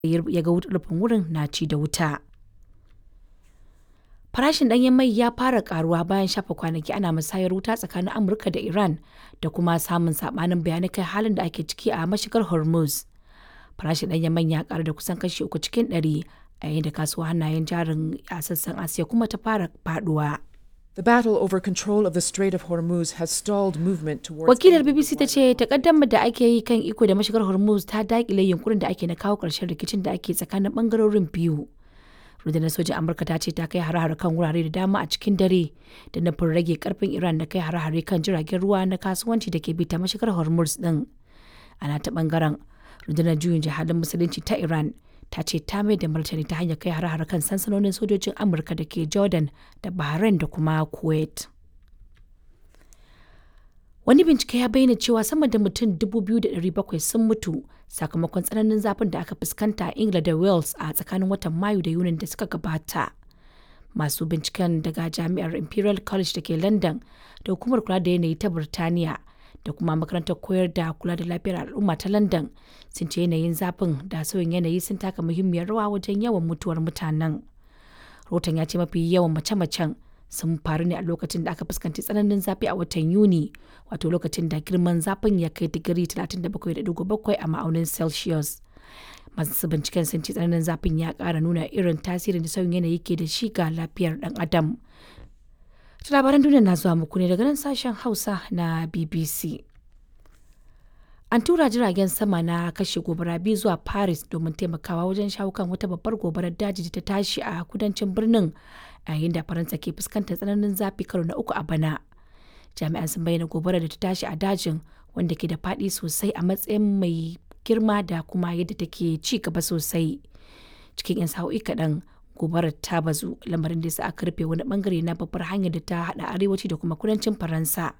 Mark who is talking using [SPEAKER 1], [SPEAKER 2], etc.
[SPEAKER 1] ya ga rufin wurin na ci da wuta. Farashin ɗanyen mai ya fara karuwa bayan shafe kwanaki ana musayar wuta tsakanin Amurka da Iran da kuma samun sabanin bayanai kan halin da ake ciki a mashigar Hormuz. Farashin ɗanyen mai ya karu da kusan kashi uku cikin ɗari a yayin da kasuwar hannayen jarin a sassan Asiya kuma ta fara faduwa.
[SPEAKER 2] The battle over control of the Strait of Hormuz has stalled movement towards
[SPEAKER 1] Wakilar BBC ta ce takaddamar da ake yi kan iko da mashigar Hormuz ta dakile yunkurin da ake na kawo ƙarshen rikicin da ake tsakanin bangarorin biyu. rundunar sojin amurka ta ce ta kai hare-hare kan wurare da dama a cikin dare da nufin rage karfin iran da kai hare-hare kan jiragen ruwa na kasuwanci da ke bi ta mashigar hormuz din ana ta bangaren rundunar juyin jihadin musulunci ta iran ta ce ta mai da martani ta hanyar kai hare-hare kan sansanonin sojojin amurka da ke jordan da bahrain da kuma kuwait wani bincike ya bayyana cewa sama da mutum 2,700 sun mutu sakamakon tsananin zafin da aka fuskanta a ingila da wales a tsakanin watan mayu da yunin da suka gabata masu binciken daga jami'ar imperial college da ke london da hukumar kula da yanayi ta birtaniya da kuma makarantar koyar da kula da lafiyar al'umma ta london sun ce yanayin zafin da sauyin yanayi sun taka muhimmiyar rawa wajen yawan mutuwar mutanen rahoton ya ce mafi yawan mace-macen sun faru ne a lokacin da aka fuskanci tsananin zafi a watan Yuni, wato lokacin da girman zafin ya kai digiri 37.7 a ma'aunin Celsius. Masu binciken sun ce tsananin zafin ya ƙara nuna irin tasirin da sauyin yanayi ke da shi ga lafiyar ɗan adam. Labaran duniya na zuwa muku ne daga nan sashen Hausa na BBC. An tura jiragen sama na kashe gobara biyu zuwa Paris domin taimakawa wajen shawo kan wata babbar gobarar daji da ta tashi a kudancin birnin yayin da Faransa ke fuskantar tsananin zafi karo na uku a bana. Jami'an sun bayyana gobarar da ta tashi a dajin wanda ke da faɗi sosai a matsayin mai girma da kuma yadda take ci gaba sosai. Cikin 'yan sa'o'i kaɗan gobarar ta bazu lamarin da sa aka rufe wani bangare na babbar hanyar da ta haɗa arewaci da kuma kudancin Faransa.